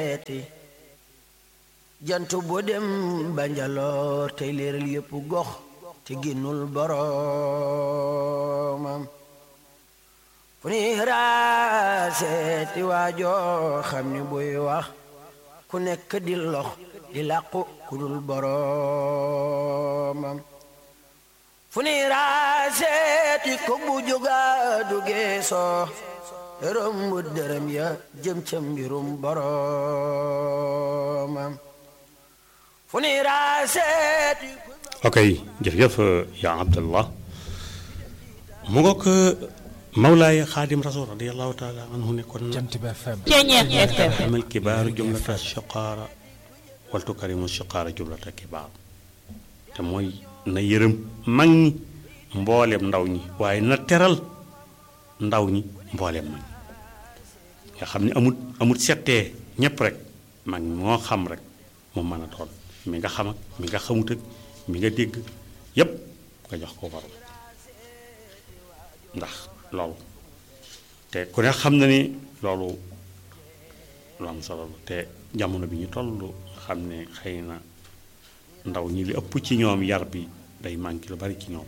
seeti jant bu dem banjaloor tey leeral yépp gox te génnul boroomam fu ni raaseeti waajoo xam ni buy wax ku nekk di lox di làqu ku dul boroomam fu ni raaseeti ko bu jóga du geesoo romb dërëm ya jëm ca mbirum boroomam fu ni raaseeti ok jërëjëf yaa abdallah mu ngoog mawlaay xaadim rasul radiallahu taala anhu ne kon Jant bi FM amal kibaaru jumlata shiqaara wal tukarimu shiqaara jumlata kibaar te mooy na yërëm mag ñi mbooleem ndaw ñi waaye na teral ndaw ñi mbooleem mag ñi nga xam ne amut amut settee ñépp rek mag ñi moo xam rek mu mën a doon mi nga xam ak mi nga xamut ak mi nga dégg yépp nga jox ko borom ndax loolu te ku ne xam na ni loolu lu am solo la te jamono bi ñu toll xam ne xëy na ndaw ñi li ëpp ci ñoom yar bi day manqué lu bari ci ñoom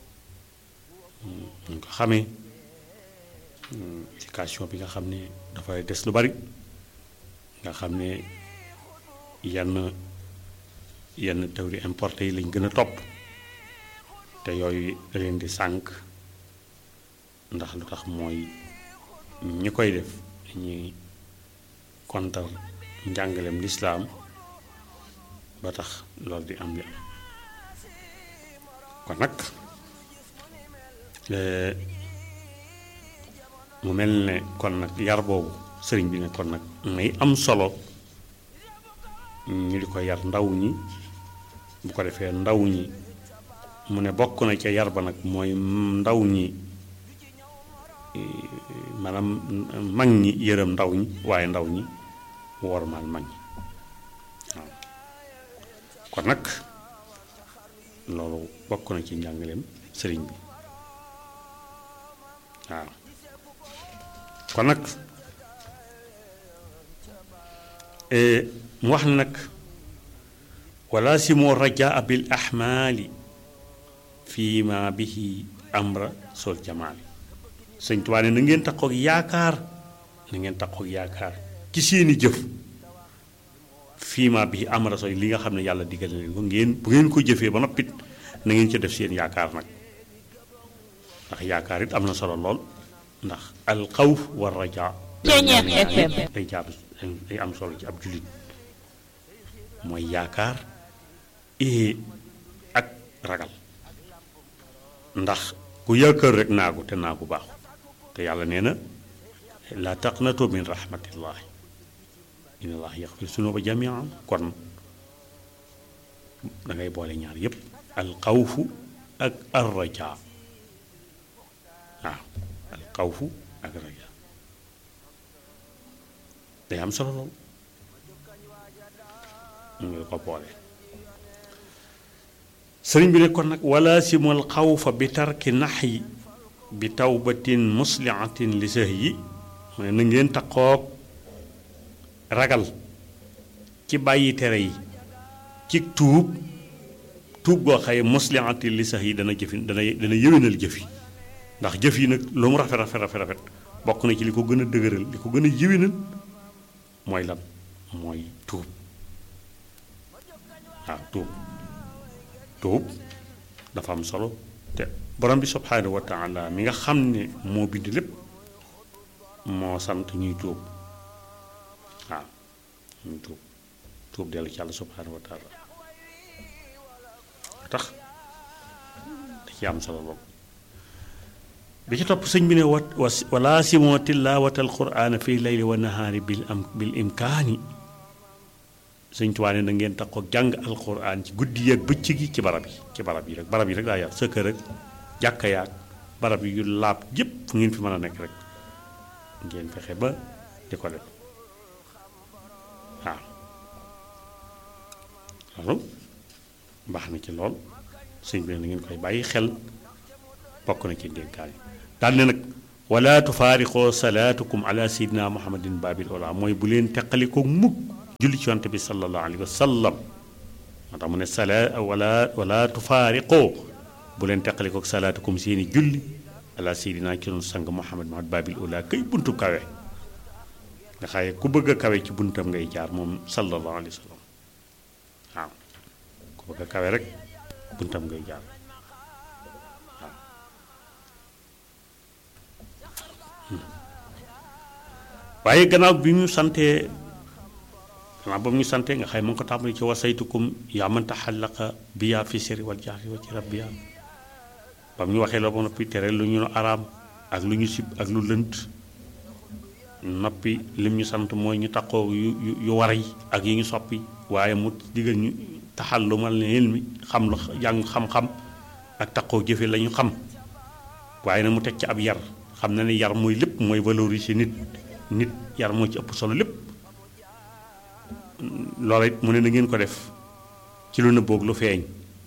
ñu ko xamee éducation bi nga xam ne dafay des lu bari nga xam ne yenn yenn théorie importé yi lañ gën a topp te yooyu da leen di sànq ndax lu tax mooy ñi koy def ñuy kontar njàngaleem lislaam ba tax loolu di am li am kon nag mu mel ne kon nag yar boobu sëriñ bi ne kon nag may am solo ñu di ko yar ndaw ñi bu ko defee ndaw ñi mu ne bokk na ca yar ba nag mooy ndaw ñi maanaam mag ñi yërëm ndaw ñi waaye ndaw ñi wormaal mag ñi waaw kon nag loolu bokk na ci njàngaleem sëriñ bi waaw kon nag mu wax ne nag wala si moo rajaa bil ahmaali fii ma bihi amra sol jamaali sëñ Tuubaa ne na ngeen takkook yaakaar na ngeen takkook yaakaar ci seeni jëf fii ma bihi amra sol li nga xam ne yàlla digal na leen ko ngeen bu ngeen ko jëfee ba noppit na ngeen ca def seen yaakaar nag ndax yaakaar it am na solo lool ndax alxawf war rajaa day jaab day am solo ci ab jullit mooy yaakaar ee ak ragal ndax ku yaakaar rek naagu te naagu baaxu te yàlla nee na laa taqnatu min rahmatillahi inna allah yaxfir sunuba jamian kon da ngay boole ñaar yépp alxawfu ak arrajaa waaw alxawfu ak rajaa day am solo lool mu ngi ko boole sëriñ bi ne kon nag wala simul xawfa bi tarki nax yi bi tawbatin musliatin li sëh yi mu ne na ngeen taqoog ragal ci bàyyi tere yi ci tuub tuub goo xaye musliatin li sëh yi dana jëfi dana dana yëwénal jëfi ndax jëf yi nag lu mu rafet rafet rafet rafet bokk na ci li ko gën a dëgëral li ko gën a yëwénal mooy lan mooy tuub waaw tuub tuub dafa am solo te borom bi subhaanahu wa taala mi nga xam ne moo bind lépp moo sant ñuy tuub waaw ñuy tuub tuub dellu ci yàlla subhaanahu wa taala tax da ci am solo lool bi ci topp sëñ bi ne wat wala simoo tilaawatal quraana fii layli wa nahaari bil am bil imkaani sëñ Tuubaa ne na ngeen tax ko jàng alquran ci guddi yi ak bëccëg yi ci barab yi ci barab yi rek barab yi rek daa yar sa kër ak jàkka yaag barab yi yu laab yépp fu ngeen fi mën a nekk rek ngeen fexe ba di ko def waaw loolu baax na ci lool sëñ bi ne na ngeen koy bàyyi xel bokk na ci ndénkaan yi daal ne nag wala tufaariqoo salaatukum ala sayidina muhammadin babil ola mooy bu leen teqalikoo mukk julli ci yonte bi sallallahu alayhi wa sallam moo tax mu ne sala wala wala tufaariqoo bu leen teqalikoo salaatukum seeni julli ala sayidina ci noonu sang muhammad muhammad babil ola kay buntu kawe nga xaye ku bëgg a kawe ci buntam ngay jaar moom sallallahu alayhi wa sallam waaw ku bëgg a kawe rek buntam ngay jaar waaw waaye gannaaw bi ñu santee gannaaw ba mu ñu santee nga xay mu ngi ko tàmbali ci wasaytukum yaa man taxallaqa biya fi sirri wal jahri wa ci rabbiya ba mu ñu waxee la ba noppi tere lu ñu araam ak lu ñu sib ak lu lënt noppi lim ñu sant mooy ñu taqoo yu yu yu war yi ak yi ñu soppi waaye mu digal ñu taxal lu mal ne ilmi xam lu jàng xam-xam ak taqoo jëfe la ñu xam waaye nag mu teg ci ab yar xam na ne yar mooy lépp mooy valoriser nit nit yar moo ci ëpp solo lépp loola it mu ne na ngeen ko def ci lu nëbboog lu feeñ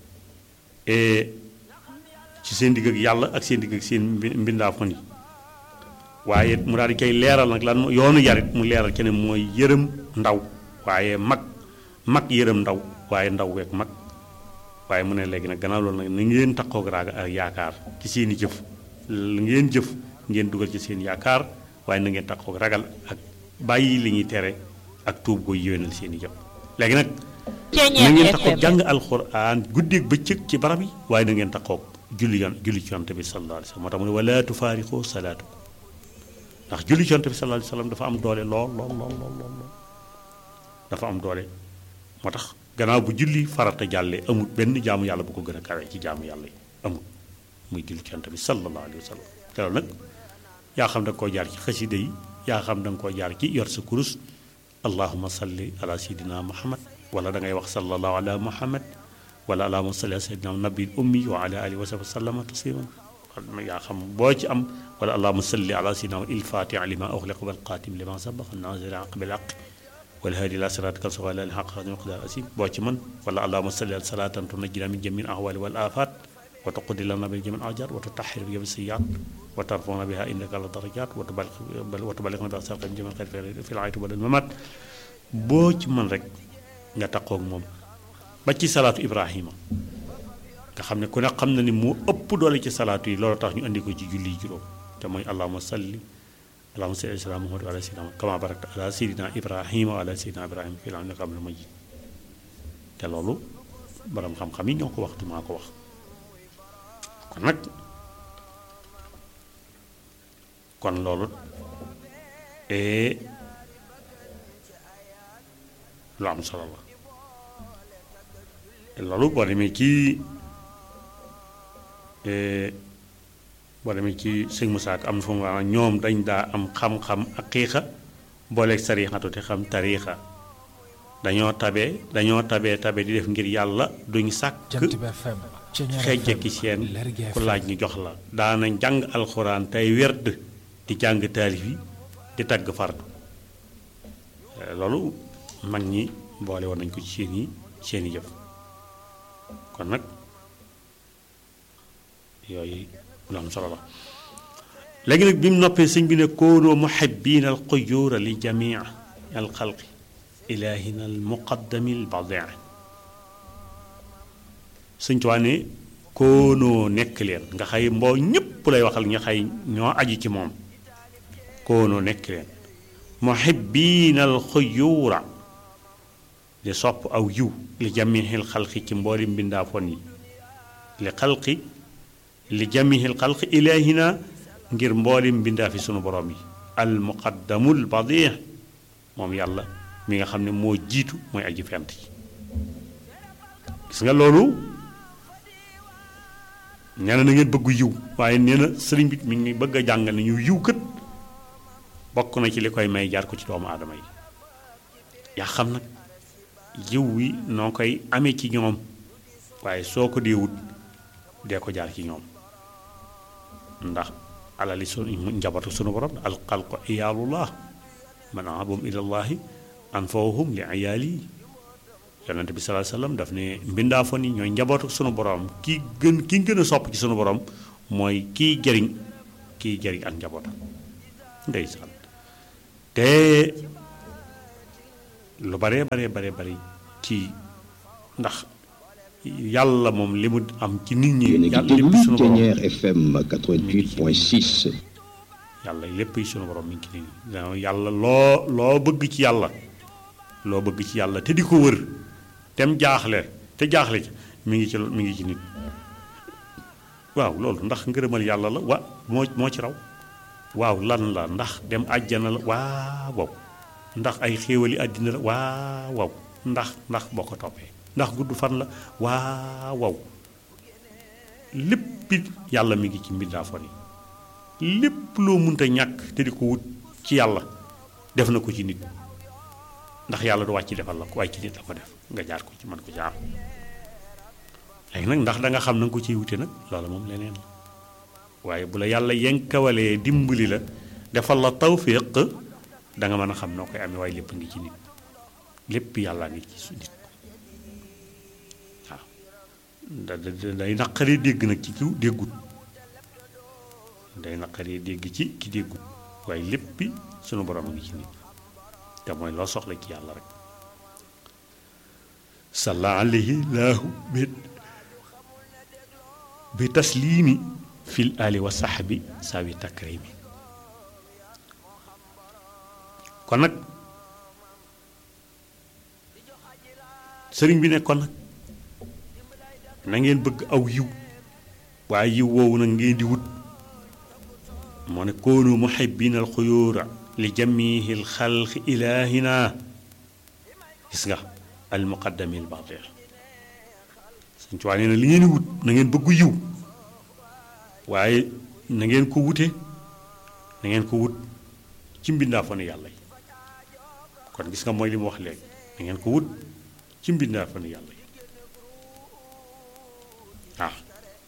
ci seen digg ak yàlla ak seen digg ak seen mbindaafon yi waaye mu daal di koy leeral nag lan yoonu yarit mu leeral ci ne mooy yërëm ndaw waaye mag mag yërëm ndaw waaye ndaw week mag waaye mu ne léegi nag gannaaw loolu nag na ngeen takkoog raaga ak yaakaar ci seen i jëf ngeen jëf ngeen dugal ci seen yaakaar waaye na ngeen takkoog ragal ak bàyyi li ñuy tere ak tuub gooy yéwénal seen i jëf léegi nag na ngeen takkoog jàng alxuraan guddeeg bëccëg ci barab yi waaye na ngeen takkoog julli yoon julli ci yonte bi sallallahu alayhi wa sallam moo tax mu ne wala tufaariqoo salaatu ndax julli ci yonte bi sallallahu alayhi wa sallam dafa am doole lool lool lool lool lool dafa am doole moo tax gannaaw bu julli farata jàllee amul benn jaamu yàlla bu ko gën a kawee ci jaamu yàlla yi amul muy julli ci yonte bi sallallahu alayhi wa sallam te loolu nag yaa xam da nga koo jaar ci xasida yi yaa xam da nga koo jaar ci yor sa kurus allahuma salli ala sayidina muhammad wala da ngay wax sallallahu ala muhammad wala allahuma salli ala sayidina nabil ummi wa ala alihi wa sahbihi sallama tasliman yaa xam boo ci am wala allahuma salli ala sayidina il fatiha lima uxliqa wal qatim lima sabaqa nasir aq bil aq wal hadi ila siratika al sawali al haq miqdar asim boo ci man wala allahuma salli ala salatan tunajjina min jami al ahwali wal afat wa tuqdi lana bi jami al ajar wa tutahhir bi jami siyat wa tarfuna biha innaka la darajat wa tuballighna bi asal jami al khayr fi al ayati wal mamat boo ci man rek nga taqoog moom ba ci salaatu ibrahima nga xam ne ku ne xam na ni moo ëpp doole ci salaatu yi loolu tax ñu andi ko ci julli juróom te mooy allahuma salli allahuma salli ala muhammad wa ala sayyidina kama barakta ala sayyidina ibrahima wa ala sayyidina ibrahima fil alamin innaka hamidun majid te loolu borom xam-xam yi ñoo ko wax du maa ko wax kon nag kon loolu lu am solo la loolu boo demee ci boo demee ci sëñ Musaa Ka am na fu mu wax ñoom dañ daa am xam-xam ak xiixa booleeg sarixatu te xam tariixa dañoo tabe dañoo tabe tabe di def ngir yàlla duñ sàkk xejje ki seen ku laaj ñu jox la daanañ jàng alxuraan tey werd di jàng taalif yi di tagg fardu loolu mag ñi boole woon nañ ko ci seen i seen i jëf kon nag yooyu lu am solo la léegi nag bi mu noppee sëñ bi ne koonoo muhibbiina al quyuura li jamii al xalqi ilaahina al muqaddami al badii sëñ Tuubaa ne koonoo nekk leen nga xay mboo ñépp lay waxal nga xay ñoo aji ci moom koonoo nekk leen muhibbiina al quyuura di sopp aw yiw li jamihil xalqi ci mbooli mbindaafoon yi li xalqi li jamihil xalqi ilaahina ngir mbooli mbindaafi sunu borom yi al muqaddamul badih moom yàlla mi nga xam ne moo jiitu mooy aji fent yi gis nga loolu nee na na ngeen bëggu yiw waaye nee na sëriñ bi mi ngi bëgg a jàngal ne ñu yiw kët bokk na ci li koy may jaar ko ci doomu aadama yi yaa xam nag yiw wi noo koy amee ci ñoom waaye soo ko dee wut dee ko jaar ci ñoom ndax alali su njabootu sunu borom alxalqu iyaalullah man abum ilallahi anfawhum li iyaali yonente bi salaa sallam daf ne mbindaafon yi ñooy njabootu sunu borom ki gën ki gën a sopp ci sunu borom mooy kiy jëriñ kii jëriñ ak njabootam ndeysaan te lu baree baree baree bari ci ndax yàlla moom li mu am ci nit ñi yéen a ngi yàlla déglu lépp sunu borom Ténière FM 88.6 yàlla lépp yi sunu borom mi ngi ci nit ñi yàlla loo loo bëgg ci yàlla loo bëgg ci yàlla te di ko wër tem jaaxle te jaaxle ci mi ngi ci mi ngi ci nit waaw loolu ndax ngërëmal yàlla la wa moo moo ci raw waaw lan la ndax dem àjjana la waaw waaw ndax ay xéewali àddina la waaw waaw ndax ndax boo ko toppee ndax gudd fan la waaw waaw lépp it yàlla mi ngi ci mbindaafoon yi lépp loo munta ñàkk te di ko wut ci yàlla def na ko ci nit ndax yàlla du wàcc defal la ko waaye ci nit la ko def nga jaar ko ci man ko jaar léegi nag ndax da nga xam na nga ko ciy wute nag loolu moom leneen la waaye bu la yàlla yenkawalee dimbali la defal la tawfiq da nga mën a xam noo koy amee waaye lépp ngi ci nit lépp yàlla ngi ci su nit waaw da da day naqaree dégg nag ci ki déggut day naqaree dégg ci ki déggut waaye léppi sunu borom a ngi ci nit te mooy loo soxla ci yàlla rek salla alayhi laahu bi bi tasliimi fil ali wa saxbi saawi takrimi kon nag sëriñ bi ne kon nag na ngeen bëgg aw yiw waaye yiw woowu nag ngeen di wut moo ne koonu muhibbina al xuyuura li jamihi al xalqi ilaahina gis nga al muqaddami al baxdeer suñ ci waa nee na li ngeen di wut na ngeen bëggu yiw waaye na ngeen ko wute na ngeen ko wut ci mbindaa fa ne yàlla yi kon gis nga mooy li mu wax léegi na ngeen ko wut ci mbindaa fa ne yàlla yi waaw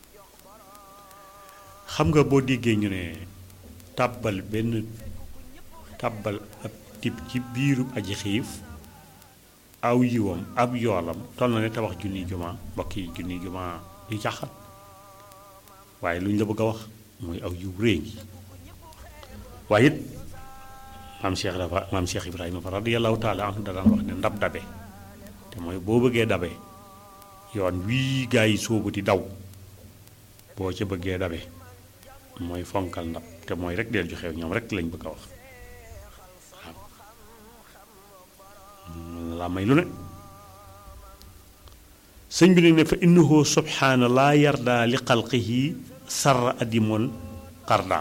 xam nga boo déggee ñu ne tàbbal benn tàbbal ab tib ci biiru aji xiif aw yiwam ab yoolam toll na ne tabax junni juma mbokk yi junni juma yu caxat waaye lu ñu la bëgg a wax mooy aw yiw réy ngi waaye it maam Cheikh dafa maam Cheikh Ibrahima fa radiyallahu taala anhu da daan wax ne ndab dabe te mooy boo bëggee dabe yoon wii gaa yi sóobu di daw boo ca bëggee dabe mooy fonkal ndab te mooy rek deel joxe ñoom rek lañ bëgg a wax waaw laa may lu ne sëñ bi ne ne fa innahu subhaana laa yarda li xalqihi sarra adimol xarda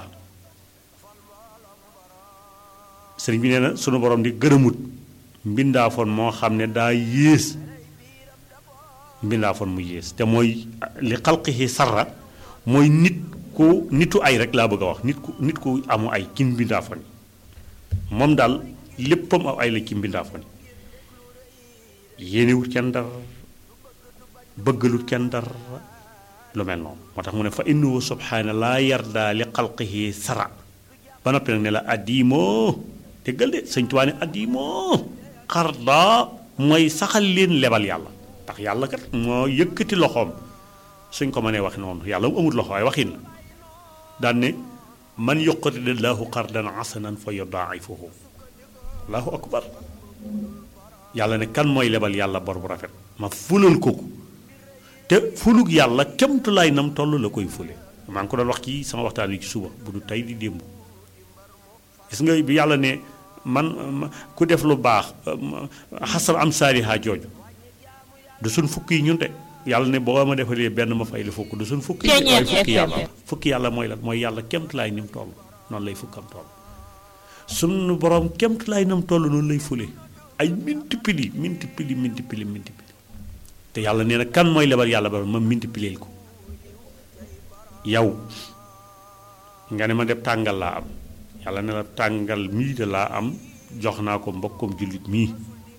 sëriñ bi nee na sunu borom di gërëmut mbindaafoon moo xam ne daa yées mbindaafoon mu yées te mooy li xalqihi sarra mooy nit ku nitu ay rek laa bëgg a wax nit ku nit ku amu ay ci mbindaafoon yi moom daal léppam aw ay la ci mbindaafoon yi yéenewut kenn dara bëggalut kenn dara lu mel noonu moo tax mu ne fa innahu subhaana laa yarda li xalqihi sara ba noppi nag ne la addiimoo déggal de sëñ Tuubaa ne addiimoo xarda mooy saxal leen lebal yàlla ndax yàlla kat moo yëkkati loxoom suñ ko mënee wax noonu yàlla mu amut loxo waaye waxin la daan ne man yuqridi llaahu qardan hasanan fa yudaa'ifuhu allahu akbar yàlla ne kan mooy lebal yàlla bor bu rafet ma fulal ko ko te fulug yàlla kemtu lay nam toll la koy fule maa ngi ko doon wax ci sama waxtaan wi ci suba bu du tey di démb gis nga bi yàlla ne man ku def lu baax xasal am saaliha jooju du suñ fukk yi ñun de yàlla ne boo ma defalee benn ma fay la fukk du suñ fukk yi waaye fukki yàlla la fukki yàlla mooy lan mooy yàlla kemtu lay ni mu toll noonu lay fukkam toll sunu borom kemtu lay nam toll noonu lay fule ay minti pili minti pili minti pili minti pili te yàlla nee na kan mooy lebal yàlla ba ma minti pileel ko yow nga ne ma def tàngal laa am yàlla ne la tàngal mii de laa am jox naa ko mbokkom jullit mii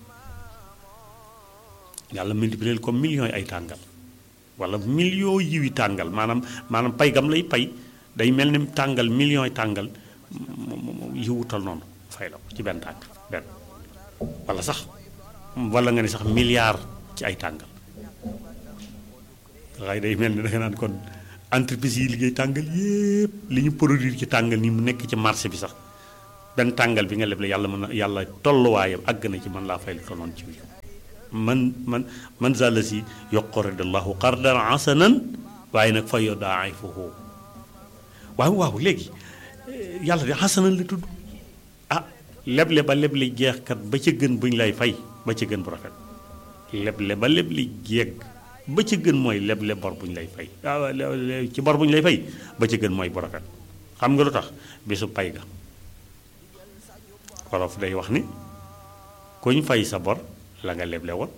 yàlla multiplier ko millions yi ay tàngal wala millions yiwi tàngal maanaam maanaam pay gam lay pay day mel ni tàngal millions yi tàngal yiwutal noonu fay la ko ci benn tàngal benn wala sax wala nga ne sax milliard ci ay tàngal waaye day mel ni da nga naan kon entreprise yi liggéey tàngal yépp li ñu produire ci tàngal ni mu nekk ci marché bi sax benn tàngal bi nga leble yàlla mën na yàlla tolluwaayam àgg na ci man laa fay lu tolloon ci biir man man man zàlla si yuqridallahu qardan hasanan waaye nag fa yudaa'ifuhu waaw waaw léegi yàlla de hasanan la tudd ah leble ba leble jeexkat ba ca gën buñ lay fay ba ca gën bu rafet leble ba leble jeeg ba ca gën mooy leble bor buñ lay fay waaw ci bor buñ lay fay ba ca gën mooy bu rafet xam nga lu tax bisu pay ga wolof day wax ni kuñ fay sa bor la nga leble woon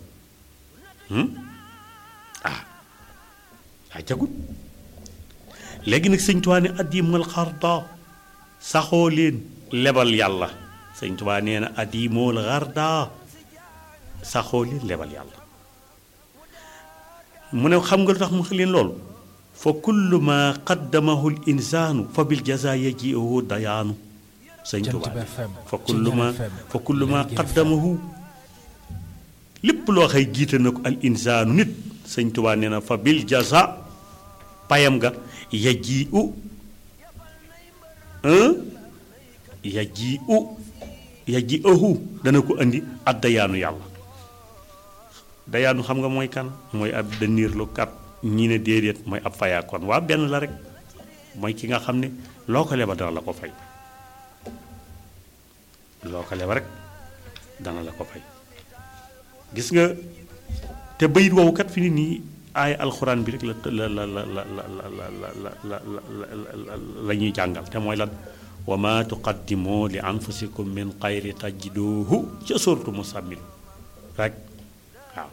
ah daa jagut léegi nag sëñ Tuubaa ne addimal xarda saxoo leen lebal yàlla sëñ Tuubaa nee na addimal xarda saxoo leen lebal yàlla mu ne xam nga lu tax mu leen loolu fa kullu ma qaddamahu l insaanu fa bil jaza yaji'uhu dayaanu sëñ Tuubaa fa kullu ma fa kullu ma qaddamahu lépp loo xëy jiite na ko al insaanu nit sëñ Tuubaa nee na fa bil jaza payam nga yaji u yaji u yaji ahu dana ko andi ak dayaanu yàlla dayaanu xam nga mooy kan mooy ab daniir lu kat ñii ne déedéet mooy ab fayaakoon waa benn la rek mooy ki nga xam ne loo ko leba dana la ko fay loo ko leba rek dana la ko fay gis nga te bayit woowu kat fi ni nii aaya alxuraan bi rek la la la la la la la la la la ñuy jàngal te mooy lan wa ma tuqaddimu li anfusikum min xayri tajiduhu ca sortu musammil rek waaw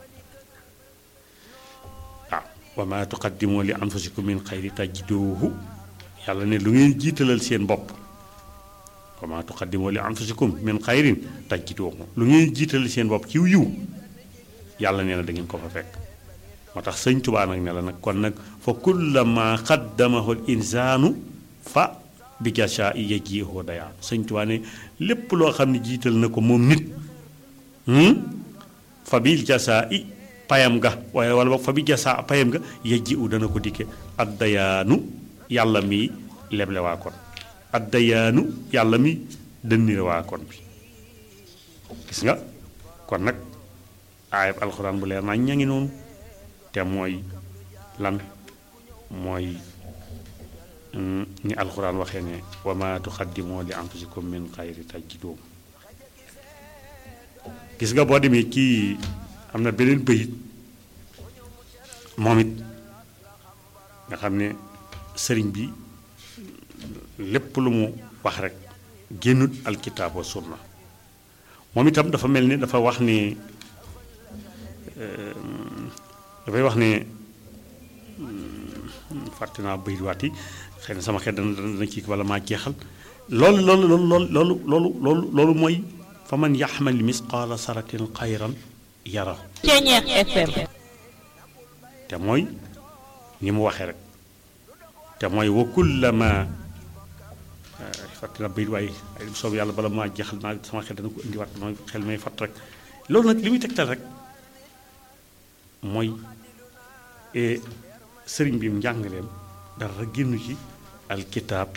waaw wa ma tuqaddimu li anfusikum min xayri tajiduhu yàlla ne lu ngeen jiitalal seen bopp wa ma tuqaddimu li anfusikum min xayrin tajiduhu lu ngeen jiitalal seen bopp ci yiw yàlla nee na da ngeen ko fa fekk moo tax sëñ tubaa nag ne la nag kon nag fa kullama qaddamahu l insaanu fa bi jasaa i yajiihu dayaa sëñ tubaa ne lépp loo xam ne jiital na ko moom nit fa bil jasaa i payam ga waaye wala boog fa bi jasaa payam ga yajiihu dana ko dikke ad dayaanu yàlla mi leble waa kon ad dayaanu yàlla mi dënnire waa kon bi gis nga kon nag aayab alxuraan bu leer naa ña ngi noonu te mooy lan mooy ni alxuraan waxee ne wa ma tuqaddimoo li anfusikum min xayri tajiduhu gis nga boo demee kii am na beneen bëyit moom it nga xam ne sëriñ bi lépp lu mu wax rek génnut alkitaab wa sunna moom itam dafa mel ni dafa wax ni dafay wax ne fàtte naa bëy waat yi xëy na sama xel dana dana kii wala maa jeexal loolu loolu loolu loolu loolu loolu loolu mooy fa man yaxmal misqaala saratin xayran yarahu Ceeñeex FM te mooy ni mu waxee rek te mooy wa kullama fàtte naa bëy waaye ay soob yàlla bala maa jeexal naa sama xel dana ko indiwaat mooy xel may fàtt rek loolu nag li muy tegtal rek mooy sëriñ bi njàngaleem dara génn ci alkitaab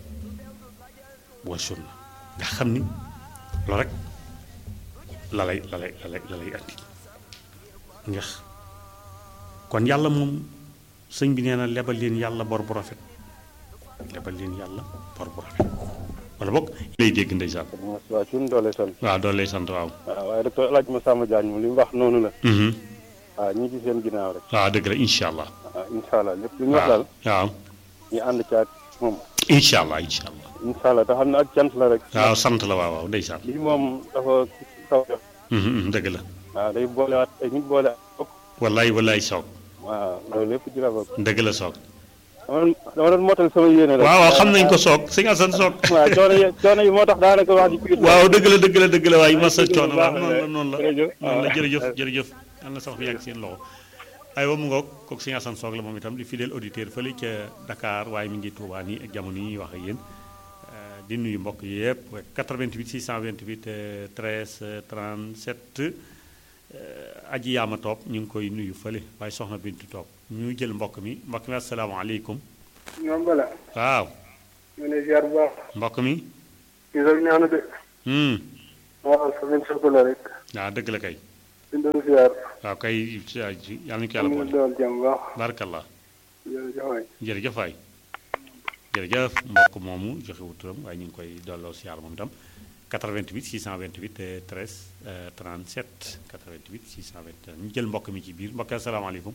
wa sunna nga xam ni loolu rek la lay la lay la lay la lay andi ndax kon yàlla moom sëñ bi nee na lebal leen yàlla bor bu rafet lebal leen yàlla bor bu rafet wala boog lay dégg ndeysaan waaw suñu doole sant waaw doon lay sant waaw waaw waaye docteur El Hadj Massamba Diagne moom li mu wax noonu la waaw ñi ci seen ginnaaw rek waaw dëgg la incha allah waaw incha allah lépp lu ñu wax waaw daal waaw ñu ànd ci ak moom incha allah incha allah incha allah te xam ne ak cant la rek waaw sant la waaw waaw ndeysaan lii moom dafa kaw def Mhm, mhm, dëgg la waaw day boolewaat ay nit boole ak bopp wallaay wallaay soog waaw loolu lépp ci la bokk dëgg la soog dama doon dama doon mootal sama yéene rek waaw waaw xam nañ ko soog sëñ Assane soog waaw coono yi coono yi moo tax daanaka wax ji kii waaw dëgg la dëgg la dëgg la waaye masa jërëjëf coono waaw baax noonu na la noonu la jërëjëf. noonu la waaw. jërëjëf jërëjëf yal na sax bi yàgg seen loxo aywa mu ngoog kooku sëñ Assane soog la moom itam di fidèle auditeur fële ca Dakar waaye mi ngi Touba nii ak jamono yi ñuy wax ak yéen Euh, di nuyu mbokk yëpp 88 628 euh, 13 euh, 37 euh, aji yaama toog ñu ngi koy nuyu fële waaye soxna Bintu toog ñu jël mbokk mi mbokk mi asalaamaaleykum ñoom bala waaw ñu ne ziar bu baax mbokk mi ñu soog ñaanu de hmm waaw semaine sopp la rek waaw dëgg la kay ñu doon ziar waaw kay yàlla nañu ko yàlla ñu boole doon jàmm bu baax barakallah jërëjëf waay jërëjëf waay jërëjëf mbokk moomu joxe wu turam waaye ñu ngi koy dolloo siyaar moom itam 88 628 13 euh, 37 88 628 ñu jël mbokk mi ci biir mbokk yi asalaamaaleykum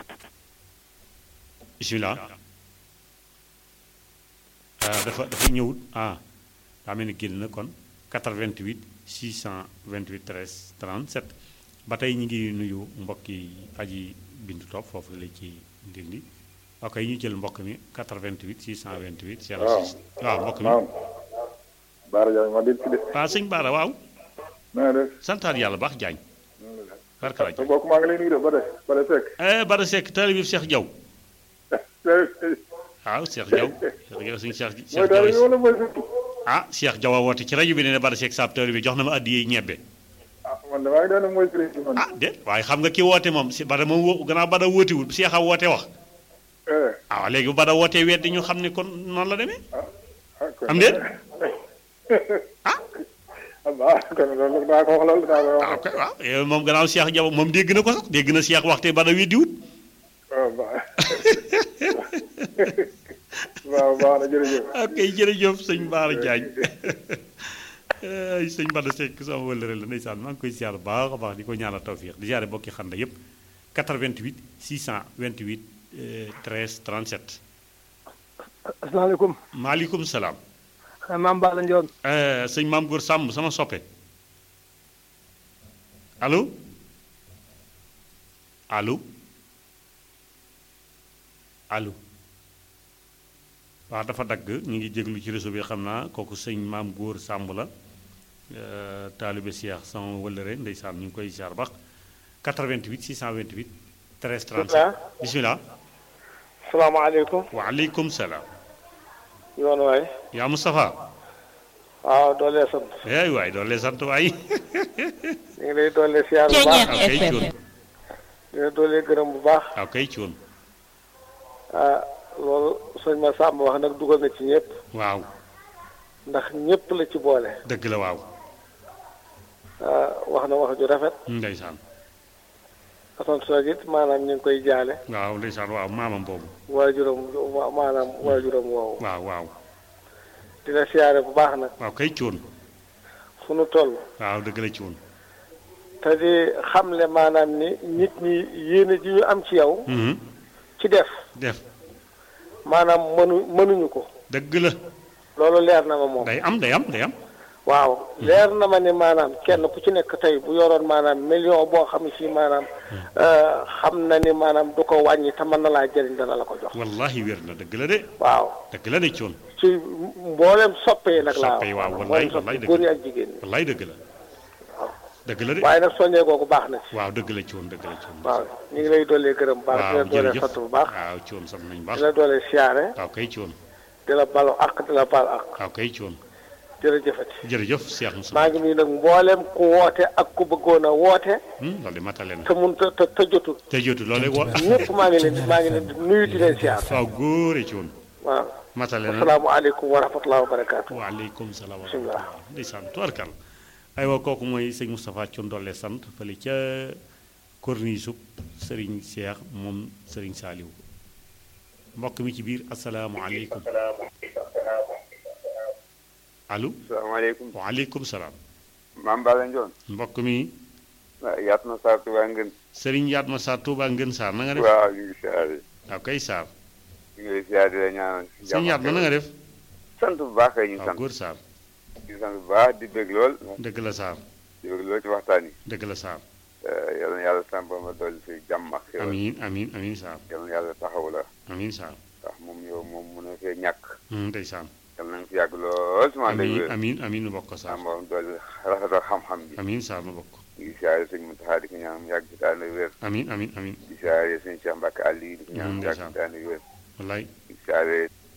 bisimilah ah dafa dafa ñëwut ah daa mel ni génn na kon 88 628 13 37 ba tey ñu ngi nuyu mbokki aji bindu topp foofu la ci ndindi ok ñu jël mbokk mi 88 628 06 waaw mbokk mi waaw Baara Diagne ma dégg ci de waaw sëñ Baara waaw na nga def santaat yàlla baax jaañ barka la sa jaañ mbokk maa ngi lay nuyu de ba de ba de fekk eh Bada Seck taalibe bi Cheikh Diaw waaw Cheikh Diaw Cheikh Diaw suñu Cheikh mooy Cheikh daal Diaw wala mooy surtout ah Cheikh Diaw a woote ci rajo bi ne ne Bada Seck saab taalibe bi jox na ma addi ñebbe ah man de maa ngi doon mooy président man ah déet waaye xam nga ki woote moom si Bada moom wo gannaaw Bada wóotewul Cheikh a woote wax eh ah léegi bu Bada wootee weddi ñu xam ne kon noonu la demee ah kon am déet ah baax kon loolu daa ko wax loolu daa ko waaw wax kay waaw yow moom gannaaw Cheikh Diaw moom dégg na ko sax dégg na Cheikh waxte Bada weddiwut waaw baax waaw baax na jërëjëf ok jërëjëf sëñ Baara Diagne ay sëñ Bada Seck sama wëllëre la ndeysaan maa ngi koy siyaar bu baax a baax di ko ñaanal tawfiix di siyaare bokki xanda yépp 88 628 euh, 13 37 asalaamaaleykum maaleykum salaam maam Balla Ndione Euh, sëñ Maam Góor Sàmm sama soppe allo allo allo waaw dafa dagg ñu ngi jéglu ci réseau bi xam naa kooku sëñ Maam Góor Sàmm la euh, taalibe Cheikh sama wëllëre ndeysaan ñu ngi koy siyaar baax 88 628 13 37 bismillah salaamaaleykum waaleykum salaam yoon waay yaa Moustapha waaw doolee sant ay waay doon lee sant waay ñu ngi lay doolee siyaar bu baax waaw kay cuun di la doolee gërëm bu baax waaw kay cuun ah loolu sëñ ma sàmm wax nag dugal na ci ñëpp waaw ndax ñëpp la ci boole dëgg la waaw ah wax na wax ju rafet ndeysaan asan soog it maanaam ñu ngi koy jaale waaw ndeysaan waaw maamam boobu waajuram wa- maanaam waajuram woowu waaw waaw di la siyaare bu baax nag waaw kay cuun fu nu toll waaw dëgg la cuun te di xamle maanaam ni nit ñi yéene ji ñu am ci yow Mhm. ci def def maanaam mënu mënuñu ko dëgg la loolu leer na ma moom day am day am day am waaw leer na ma ni maanaam kenn ku ci nekk tey bu yoroon maanaam million boo xam ne si maanaam euh, xam na ni maanaam du ko wàññi te mën na laa jëriñ dana la ko jox wallahi wér na dëgg la de waaw dëgg la de cuun ci mboolem soppee nag laa Soppe yi waaw, maanaam wallaay, mboolem wallaay soppe dëgg góor ñi la. ak jigéen ñi wallahi dëgg la dëgg la de waaye nag soññee googu baax na ci waaw dëgg la cuun dëgg la cuun waaw ñu ngi lay doolee gërëm bu baax di la waaw doolee jërëjëf sant bu baax waaw cuun sant nañu di baax la doolee siyaare waaw kay cuun di la balu ak di la bal ak waaw kay cuun jërëjëfati jërëjëf Cheikh Moussa maa ngi nuyu nag mboolem ku woote ak ku bëggoon a woote loolu de matale na te mun te te te jotul te jotu loolu wa ñëpp maa ngi leen di maa ngi leen di nuyu di leen siyaar waaw góore cuun waaw matale na asalaamaaleykum wa rahmatulah wa barakaatu. waaleykum salaam wa Bismillah. rahmatulah ndeysaan tubarkal aywa kooku mooy sëñ Moustapha Thion doole sant fële ca corniche sub Serigne Cheikh moom Serigne Saliou mbokk mi ci biir asalaamualeykum allo salaamaaleykum waaleykum salaam maam Balla Ndione mbokk mi yaat na saa tuba ngeen Serigne Yatma Sarr Touba Ngën Sarr na nga def waaw ñu ngi siyaare waaw kay Sarr ñu ngi lay siyaare di la ñaanal sëñ Yatma na nga def sant bu baax kay ñu waaw sant góor Sarr di sant bu baax di bëgg lool dëgg la Sarr di bëgg lool ci waxtaan yi dëgg la Sarr yal na yàlla sàmpa ma dolli fi jàmm ak xéwal amiin amiin amiin Sarr yal na yàlla taxaw la amiin Sarr ndax moom yow moom mun a fee ñàkk hum, ndeysaan yal na nga fi yàgg lool suma amiin déglu amiin amiin nu bokk ko Sarr sàmpa ma dolli rafetal xam-xam bi amiin Sarr nu bokk ko ñu ngi siyaare sëñ Muntaxa di ko ñaan mu yàgg ci daana wér amiin amiin amiin di siyaare sëñ Cheikh Mbacke Aliou di ko ñaan mu yàgg ndeysaan. ci daana wér wallaay di siyaare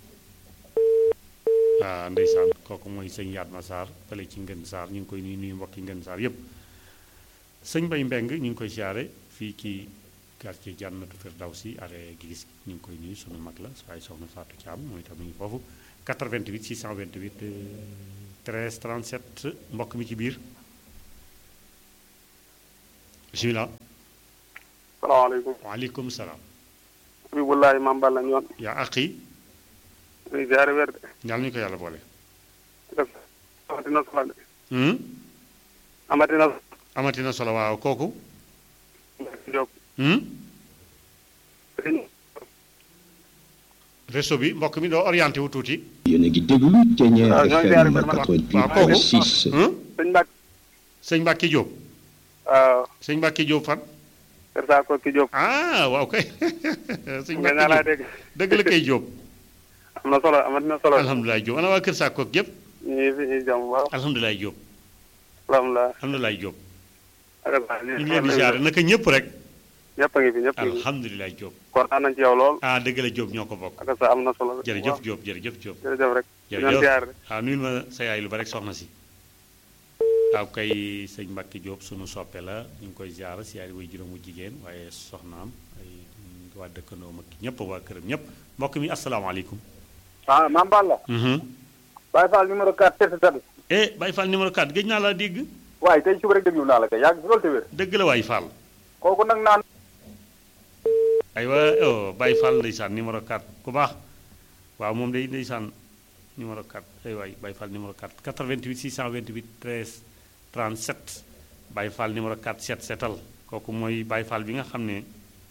ah ndeysaan kooku mooy sëñ Yatma Sarr fële ci Ngën Sarr ñu ngi koy nuyu nuyu mbokki Ngën Sarr yépp sëñ Bay Mbeng ñu ngi koy siyaare fii ci quartier Jannatu Firdawsi arrêt gi gis ñu ngi koy nuyu sunu mag la waaye soxna Fatou Thiam mooy tam ñu ngi foofu 88 628 13 37 mbokk mi ci biir bisimilah. salaamaaleykum. waaleykum salaam. bi wallaahi maam Balla ñoon. yaa aqi. muy ziare wér de. ñaal ñu ko yàlla boole. amatina solo de. Hmm? amatina amatina solo waaw kooku. Diop. Hmm? réseau bi mbokk mi doo orienté wu tuuti. yéen a ngi déglu Thiéniere Ah, ñooy FM ziare man ma- waaw kooku 88.6 Hmm? sëñ Mbacke. sëñ Mbacke Diop. waaw. sëñ Mbacke Diop fan. Kër Saa Kokki Diop. ah waaw kay. sëñ nga naa laa Mbacke Diop dégg. dëgg la kay Diop. am na solo amatina solo. alhamdulilah Diop ana waa Kër Sakkook yëpp. ñu ngi fi ñuy jàmm bu baax. alhamdulilah Diop. alhamdulilah. alhamdulilah Diop. ak saa ñu ngi leen di ziare naka ñëpp rek. ñëpp a ngi fi ñëpp a ngi fi. alhamdulilah Diop. kontaan nañ ci yow lool. ah dëgg la Diop ñoo ko bokk. ak saa am na solo. jërëjëf Diop jërëjëf Diop. jërëjëf rek. ñu jërëjëf doon ziare. ah nuyul ma sa yaay lu ba rek soxna si. waaw kay sëñ Mbacke Diop sunu soppe la ñu ngi koy ziar si yaay way juróomu jigéen waaye soxnaam ay waa dëkkandoo mag ñëpp waa këram ñëpp mbokk mi asalaamaaleykum. ah maam Balla. Baye Fall numéro 4 test test. eh Baye Fall numéro 4 gëj naa laa dégg. waaye tey suba rek déglu naa la kay yàgg fi loolu te wér. dëgg la waay Fall. kooku nag naan. aywa oh Baye Fall ndeysaan numéro 4 ku baax waaw moom day ndeysaan numéro 4 ay waay Baye Fall numéro 4 88 628 13 37 Baye Fall numéro 4 set setal kooku mooy Baye Fall bi nga xam ne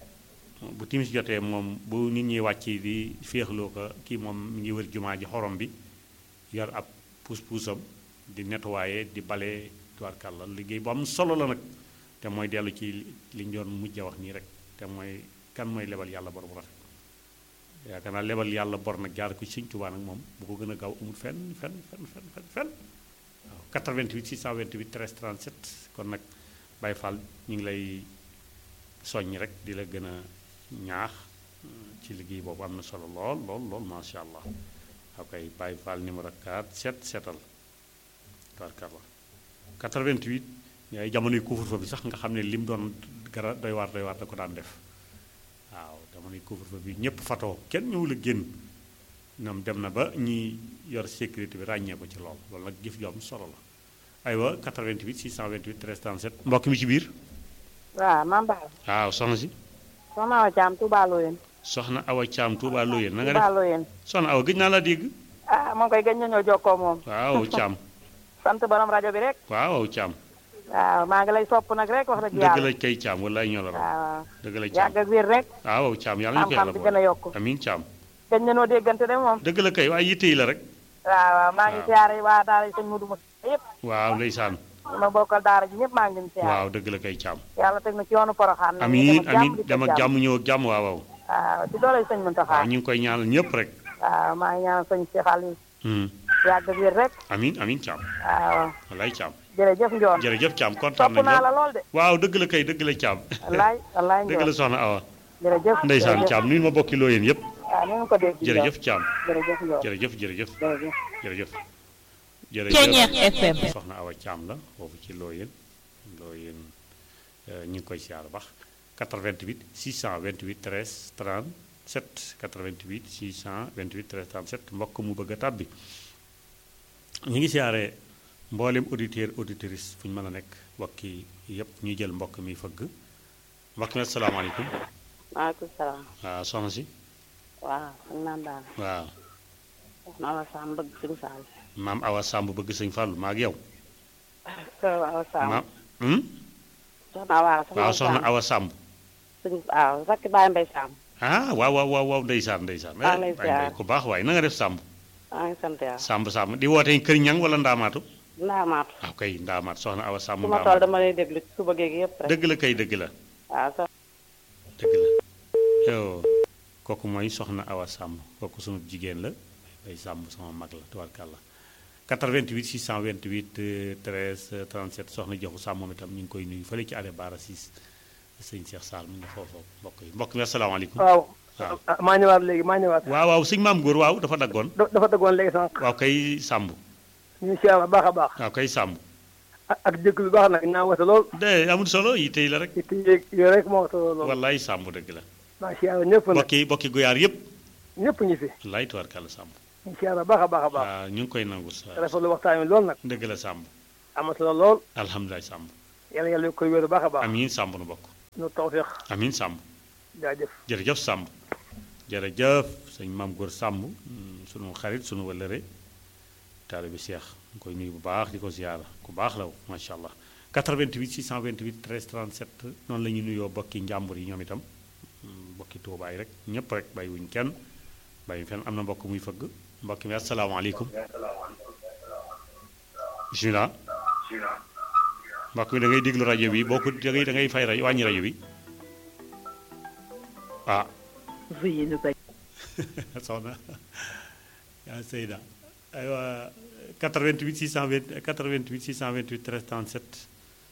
bu timis jotee moom bu nit ñi wàcc di féexloo ko kii moom mi ngi wër jumaa ji xorom bi yor ab puus-puusam di nettoyer di bale tubaarkàlla liggéey bu am solo la nag te mooy dellu ci li ñu doon mujj a wax nii rek te mooy kan mooy lebal yàlla bor bu rafet yaakaar naa lebal yàlla bor nag jaar ko ci Sëñ Tuubaa nag moom bu ko gën a gaaw amul fenn fenn fenn fenn fenn fenn waaw 88 628 13 37 kon nag Baye Fall ñu ngi lay soññ rek di la gën a ñaax ci liggéey boobu am na solo lool lool lool macha allah ok Baye Fall numéro 4 set setal tubaarkàlla 88 yaay jamonoy couvre-feu bi sax nga xam ne lim doon gara doy waar doy waar da ko daan def waaw jamonoy couvre-feu bi ñëpp fatoo kenn ñëwul a génn ñoom dem na ba ñi yor sécurité bi ràññee ko ci lool loolu nag jëf ju am solo la aywa 88 628 13 37 mbokk mi ci biir waaw maam Ba waaw soxna si soxna Awa Thiam Touba Loyenne. soxna Awa Thiam Touba Loyenne na nga Touba def Loyenne. soxna Awa gëj naa laa dégg ah moom koy gëj nañoo jokkoo moom. waaw Thiam sant borom rajo bi rek. waaw Thiam waaw maa ngi lay sopp nag rek wax dëgg dëgg yàlla. la kay Thiam wallaay ñoo la raw waaw dëgg la Thiam yàgg ak wér rek. waaw Thiam yàlla ñu ko xam-xam yàlla bi gën a boole yokku. amiin Thiam gëj nañoo déggante de moom. dëgg la kay waaye yitte yi la rek waaw waaw maa ngi waaw. siyaare waa daara sëñ Mudu Musa yëpp. waaw ndeysaan ñi ma bokkal daara ji ñëpp maa ngi leen siyaare. waaw dëgg la kay Thiam yàlla teg na ci yoonu Poroxaan. nañu amiin dem ak jàmm amiin di ko dem ak jàmm ñëw ak jàmm waaw waaw waaw ci doole sëñ Muntaxa. waaw ñu ngi koy ñaanal ñëpp rek waaw maa ngi ñaanal sëñ Cheikh Aliou. Hmm. yàgg ak wér rek. amiin amiin Thiam waaw wallaay Thiam jërëjëf Njoon. jërëjëf Thiam kontaan sopp nañu naa la lool lool de. waaw dëgg la kay dëgg la Thiam wallaay wallaay dëgg la Njoon. soxna Awa jërëjëf ndeysaan jërëjëf. Thiam nuyu ma bokki loo yéen yëpp waaw ni nga ko dégg. jërëjëf Thiam jërëjëf Njoon. jërëjëf jërëjëf jërëjëf. jërëjëf Thiéniere FM. soxna Awa Thiam la foofu ci Looyeen Looyeen ñu ngi koy siyaar bax 88 628 13 37 88 628 13 37 mbokk mu bëgg a tàbbi ñu ngi siyaare mboolem auditeur auditrice fu ñu mën a nekk mbokki yëpp ñuy jël mbokk mi fëgg mbokk mi asalaamaaleykum maaleykum salaam. waaw soxna si waaw xam naa daal. waaw soxna Awa Samb bëgg suñu Saal. maam Awa Samb bëgg sëñ Fallou maa ak yow soxna Awa Samb. maam hmm? soxna Awa waaw soxna Awa Samb suñu waaw rakk Baye Mbaye Samb. ah waaw waaw waaw waaw ndeysaan ndeysaan maa ngi lay eh, Baye Mbaye ziar. ku baax waaye na nga def Samb maa ngi sant yàlla. Samb Samb di woote kër ñang wala ndaamaatu ndaamaatu. waaw kay ndaamaat soxna Awa Samb su ma toll ndaamaat dama lay déglu ci suba geeg yëpp rek. dëgg la kay dëgg la waaw so dëgg la yow kooku mooy soxna Awa Samb kooku sunu jigéen la day Samb sama mag la tubaarkàlla 88 628 euh, 13 37 soxna joxu Samb moom itam ñu ngi koy nuyu fële ci arrêt Bara 6 sëñ Cheikh Sall mu ngi foofu mbokk yi mbokk mi asalaamaaleykum waaw waaw ah, maa ñëwaat léegi maa ñëwaat waaw waaw sëñ maam góor waaw dafa daggoon da- dafa dëggoon léegi sànq waaw kay Samb ñu siyaar bu baax a baax waaw kay Samb ak ak dëkk lu baax nag naa wata lool. de amul solo yi tey la rek. it yooyu rek moo wata lool. wallaay sàmm dëgg la. maa si yàlla ñëpp nag bokki bokki guyaar yëpp. ñëpp ñi fi. wallaay tubaarkàlla sàmm. ñu si yàlla baax a baax a baax. waaw ñu ngi koy nangu sa. rafetlu waxtaan wi lool nag. dëgg la sàmm. amatu na lool. alhamdulilah sàmm. yàlla yàlla koy wéru baax a baax. amiin sàmm nu bokk. nu tawfeex. amiin sàmm. jaajëf. jërëjëf sàmm. jërëjëf sëñ maam góor sàmm sunu xarit sunu wëllëre taalibe Cheikh ñu koy nuyu bu baax di ko ziyaara ku baax la macha allah 88 628 13 37 noonu la ñuy nuyoo bokki njàmbur yi ñoom itam bokki tuubaay rek ñëpp rek bàyyiwuñ kenn bàyyiwuñ fenn am na mbokk muy fëgg mbokk mi asalaamaaleykum bisimilah mbokk mi da ngay déglu rajo bi boo ko da ngay da ngay fay rajo wàññi rajo bi ah Veuillez ne pas. soxna yaa Seyda aywa 88 628 88 628 13 37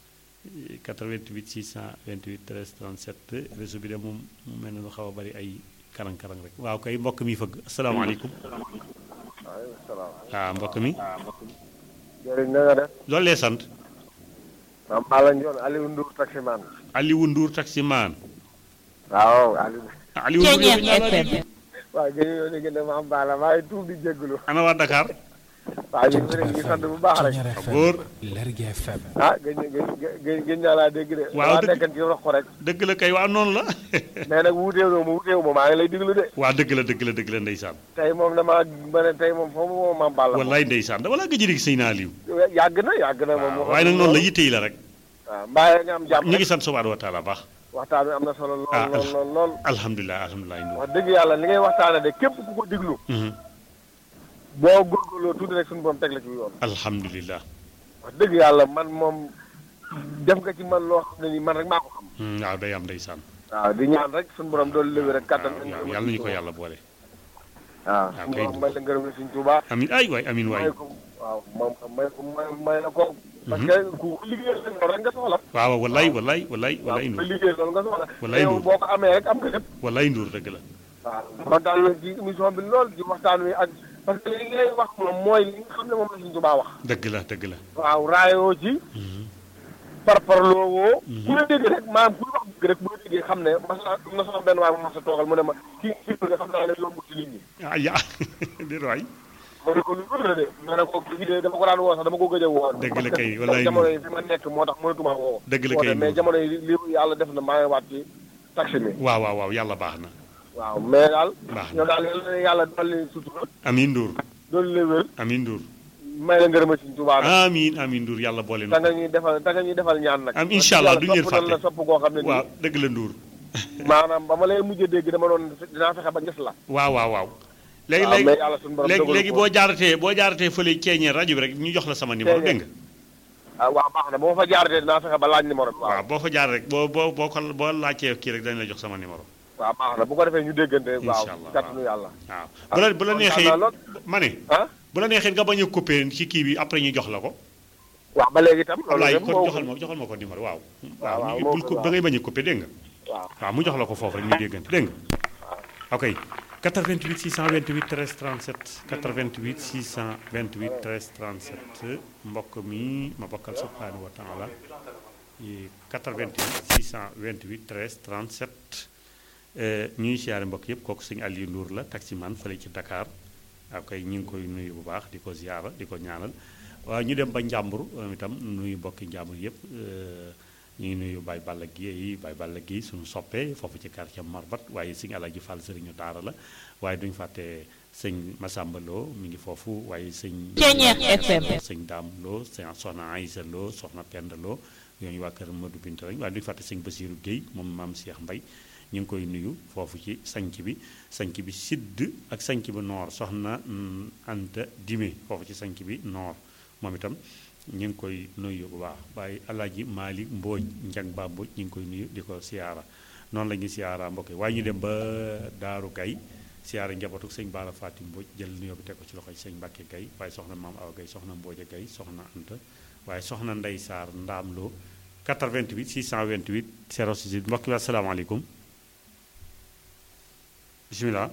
88 628 13 37 réseau bi de moom mu mel ne lu xaw a bari ay karang-karang rek waaw kay mbokk mi fëgg asalaamaaleykum waaleykum salaam. waaw mbokk mi jërëjëf na nga def. loolu lee sant maam Balla Ndione Aliou Ndour taximan. Aliou Ndour taximaan waaw Aliou. Aliou Ndour yow naa la dégg. waaw gën ñoo dégg ne maam Balla maa ngi tuub di jégalu. ana waa Dakar waaw ñu ngi leen di sant bu baax rek. góor Lergui FM. ah gëj gëj gëj gëj naa laa dégg de. waaw dama dëgg nekkan ci rox ko rek. dëgg la kay waaw noonu la mais nag wuuteewu ma wuuteewu ma maa ngi lay déglu de. waa dëgg la dëgg la dëgg la ndeysaan tey moom damaa ma ne tey moom foofu moom maam Balla. wallaay ndeysaan dama laa gëj a dégg sëy naa Aliou yàgg na yàgg na moom. waaye nag noonu la yitte yi la rek waaw mbaa nga am jàmm ñu ngi sant subhaanahu wa taala baax waxtaan wi am na solo ah lool lool lool lool. alhamdulilah alhamdulilah Ndour wax dëgg yàlla li ngay waxtaane de képp ku ko diglu. boo góorgóorloo tuuti rek suñu borom teg la ci yoon. alhamdulilah wax dëgg yàlla man moom def nga ci man loo xam ne ni man rek maa ko xam. waaw day am ndeysaan waaw di ñaan rek suñu borom doon léwi rek kattan. waaw yàlla nañu ko yàlla boole waaw waaw suñu kay borom may la ngërëm la suñ Tuubaa. amin ay waay amin waay may ko waaw moom may ko may may la ko. parce que ku liggéeyal la loolu rek nga soxla. waaw wallaay wallaay wallaay waaw wallaay ku Ndour liggéeyal loolu nga soxla. Wallaay te yow Ndour. boo ko amee rek am nga lépp. wallaay Ndour dëgg la waaw kontaan nañ ci émission bi lool ci waxtaan wi ak parce que li ngay wax moom mooy li nga xam ne moom la suñ Tuubaa wax. dëgg la dëgg la waaw raayoo ci. parparloo woo. ku la dégg rek maanaam kuy wax dëgg rek bu la déggee xam ne mas na am na sama benn waay bu ma sa toogal mu ne ma kii kii nga xam naa ne yombul ci nit ñi. ah ya déet waay ma ne ko lu wër la de ma ne ko kii de dama ko daan woo sax dama ko gëj a woo. Dëgg la kay, parce que wallaay jamono yi fi ma nekk moo tax mënatuma woo. Dëgg la kay, woote mais Ndour. jamono yi li yàlla def na maa ngi waat ci taxi mi. waaw waaw waaw yàlla baax na waaw mais daal. baax na ñoo daal yal na yàlla dolli sutura amin Ndour dolli la wér amin Ndour may la ngërëma ci Tuubaa nag. amin amin Ndour yàlla boole da na nga ko ñuy defal da nga ñuy defal ñaan nag. am incha allah duñu leen sopp nañ la fàtte sopp koo xam ne nii. waaw dëgg la Ndour maanaam ba ma lay mujj a dégg dama doon dinaa fexe ba gis la. waaw waaw waaw léegi waaw, léegi mais yàlla suñu borom léegi dogalu léegi ko. boo jaaratee boo jaaratee fële ceeñee rajo bi rek ñu jox la sama numéro Ceeñee. dégg nga ah waaw baax na bu ma fa jaaree dinaa fexe ba laaj numéro bi. waaw waaw boo fa jaar rek boo boo boo ko boo laajtee kii rek dañ la jox sama numéro waaw baax na bu ko defee ñu déggante. waaw Incha allah, kàttanu yàlla. waaw bu la bu la neexee kontaan naa lool. ma ne ah bu la neexee nga bañ a coupé ci kii bi après ñu jox la ko waaw ba léegi itam. loolu Ablaye yëpp kon moo joxal ma joxal ma ko numéro waaw waaw, waaw moo bul ko- ko waaw. da ngay bañ a coupé dégg nga waaw waaw mu jox la ko foofu rek ñu déggante dégg nga ok 88 628 13 37 88 628 13 37 mbokk mi ma bokkal subhanahu wa taala yi 88 628 13 37 euh, ñuy siyaare mbokk yëpp kooku sëñ Aliou Ndour la taximan fële ci Dakar waaw kay ñu ngi koy nuyu bu baax di ko ziyaara di ko ñaanal waaw ñu dem ba Njàmbur moom itam nuyu mbokki Njàmbur yëpp euh, ñu ngi nuyu Baye Balla Guèye Baye Balla Guèye suñu soppee foofu ci quartier Marbat waaye sëñ Alaaji Fall sëriñu daara la waaye duñu fàtte sëñ Massamba Lo mi ngi foofu waaye sëñ Ceeñeer FM. sëñ Daam Lo sëñ soxna Aïssa Lo soxna Penda Lo ñooñu waa kër Madou Binta lañ waaye duñu fàtte sëñ Basiiru Guèye moom maam Cheikh Mbay ñu ngi koy nuyu foofu ci sanc bi sanc bi sidd ak sanc bi noor soxna mm, Anta Dime foofu ci sanc bi noor moom itam ñu ngi koy nuyu bu baax waaye alaaji Maalik Mbooj Njang Ba Mbooj ñu ngi koy nuyu di ko siyaara noonu la ñuy siyaara mbokk yi waaye ñu dem ba Daaru Gay siyaara njabootu sëñ Baara Fatim Mbooj jël nuyoo bi teg ko ci loxoy sëñ Mbàkke Gay waaye soxna Maam Awa Gay soxna Mbooja Gay soxna Anta waaye soxna Ndey Saar Ndaam Lo 88 628 06 mbokk yi asalaamaaleykum bisimilah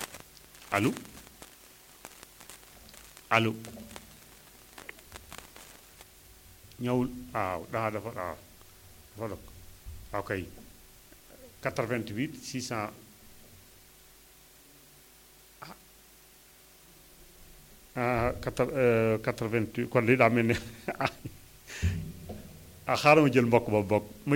allo allo ñëwul waaw daa dafa waaw dafa dog waaw kay 88 600 ah quatre quatre-vingt kon li daa mel ne ah xaaral ma jël mbokk ba bokk